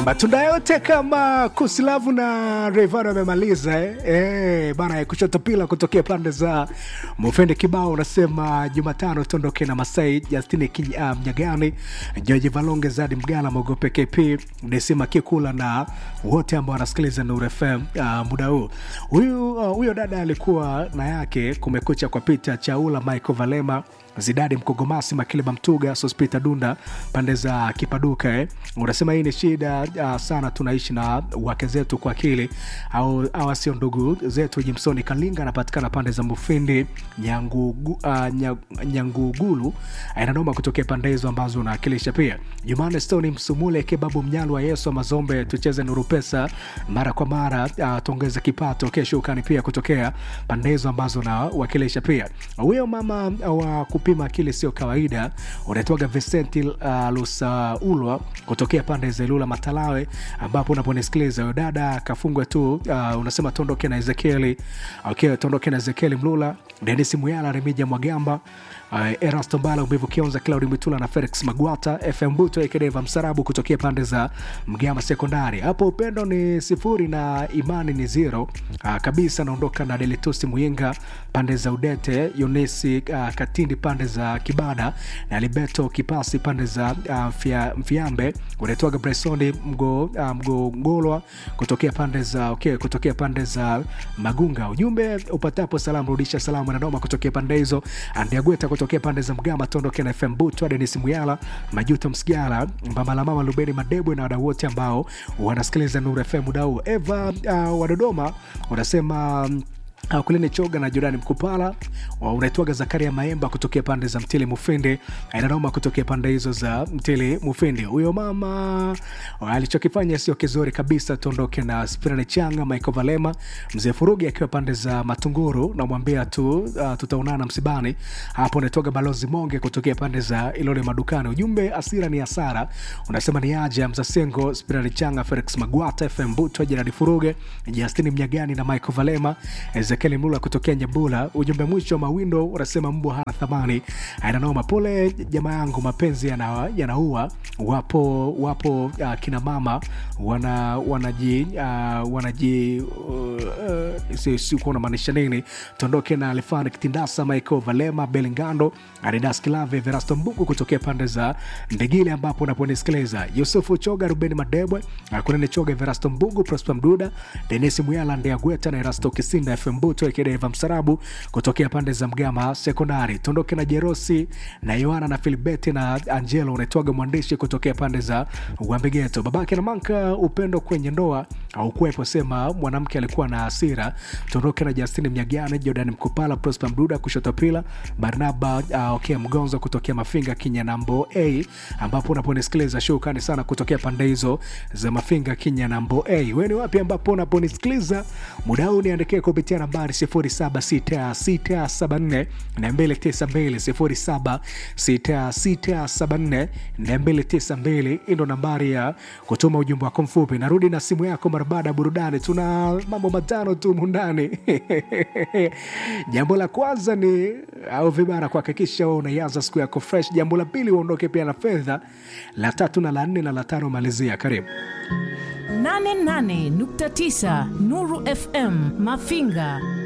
matunda yote kama kusilavu na Rayvanny wamemaliza eh? Eh, bana kushoto pila kutokea pande za Mufende kibao unasema Jumatano tuondoke na Masai Justini Ky- uh, Mnyagani George Valonge Zadi Mgala Mogope KP Desima Kikula na wote ambao wanasikiliza Nuru FM uh, muda huu huyu uh, huyo dada alikuwa na yake kumekucha kwa Peter Chaula Michael Valema Zidadi Mkogomasi Makileba Mtuga Sospita Dunda pande za Kipaduka eh. Unasema hii ni shida uh, sana, tunaishi na wake zetu kwa akili au awa sio ndugu zetu. Jimsoni Kalinga anapatikana pande za Mufindi Nyangugu, uh, nya, Nyangugulu inanoma kutokea pande hizo ambazo unawakilisha. Pia Jumane Stoni Msumule Kebabu Mnyalu wa Yesu wa Mazombe, tucheze Nuru Pesa mara kwa mara, uh, tuongeze kipato kesho ukani pia kutokea pande hizo ambazo unawakilisha. Pia huyo mama wa kupima akili sio kawaida unaitwaga Vicenti uh, Lusaulwa kutokea pande za Ilula Matalawe, ambapo unaponisikiliza huyo dada kafungwe tu. Uh, unasema tuondoke na Ezekieli okay, tuondoke na Ezekieli Mlula, Denis Muyala, Remija Mwagamba Uh, Erasto Mbala, Umivu Kionza, Claudi Mitula na Felix Magwata, FM Buto Ekedeva Msarabu kutokea pande za Mgama Sekondari. Hapo upendo ni sifuri na imani ni zero uh, kabisa. Naondoka na Delitusi Muyinga pande za Udete, Yunisi uh, Katindi pande za Kibada na Libeto Kipasi pande za uh, Mfia, Mfiambe. Unaitwaga Bresoni Mgo, uh, Mgongolwa kutokea pande za okay, kutokea pande za Magunga. Ujumbe upatapo salamu rudisha salamu na noma kutokea pande hizo. Andiagweta kutokea pande za Mgama tondoke na FM Butu, Denis Muyala, Majuto Msigala, Mbambala Mama Lubeni Madebwe na wadau wote ambao wanasikiliza Nuru FM muda huu. Eva uh, wa Dodoma unasema um, Uh, kulini choga na Jorani Mkupala uh, unaitwaga Zakaria Maemba kutokea pande za Mtili Mufindi, inanoma kutokea pande hizo za Mtili Mufindi. Huyo mama uh, alichokifanya sio kizuri kabisa. Tuondoke na Spirani Changa, Michael Valema, mzee Furugi akiwa pande za Matunguru, namwambia tu uh, tutaonana msibani hapo. Unaitwaga Balozi Monge kutokea pande za Ilole Madukani. Ujumbe asira ni hasara, unasema ni aja Mzasengo, Spirani Changa, Felix Magwata, FM Buto, Jeradi Furuge, Justini Mnyagani na Michael Valema Ezekiel Mlula kutokea Nyambula. Ujumbe mwisho wa mawindo unasema mbwa hana thamani. Ainanoma, pole jamaa yangu, mapenzi yana, yanaua. Wapo wapo uh, kina mama wana wanaji uh, wanaji uh, uh, si kuona maanisha nini. Tuondoke na Alifani Kitindasa, Michael Valema, Belingando, Adidas Kilave, Verasto Mbugu kutokea pande za Ndegile ambapo unaponisikiliza Yusufu Choga, Ruben Madebwe, Kunene Choga, Verasto Mbugu, Prosper Mduda, Denis Muyala, Ndea Gweta na Erasto Kisinda FM Mbuto Ekedeva Msarabu kutokea pande za Mgama Sekondari. Tuondoke na Jerosi na Yohana na Filibeti na Angelo unaitwaga mwandishi kutokea pande za Wambegeto. Babake na Manka, upendo kwenye ndoa au kuwepo, sema mwanamke alikuwa na hasira. Tuondoke na Justini Mnyagane, Jordan Mkupala, Prosper Mduda kushoto pila Barnaba uh, okay, Mgonzo kutokea Mafinga Kinyanambo A, ambapo unaponisikiliza shukrani sana kutokea pande hizo za Mafinga Kinyanambo A. Wewe ni wapi ambapo unaponisikiliza muda huu? Niandikie kupitia nambari 076674 292 076674 292. Hii ndo nambari ya kutuma ujumbe wako mfupi. Narudi na simu yako mara baada ya burudani. Tuna mambo matano tu mundani jambo la kwanza ni au vibara kuhakikisha wewe unaianza siku yako fresh. Jambo la pili uondoke pia na fedha. La tatu na la nne na la tano malizia. Karibu 88.9 Nuru FM Mafinga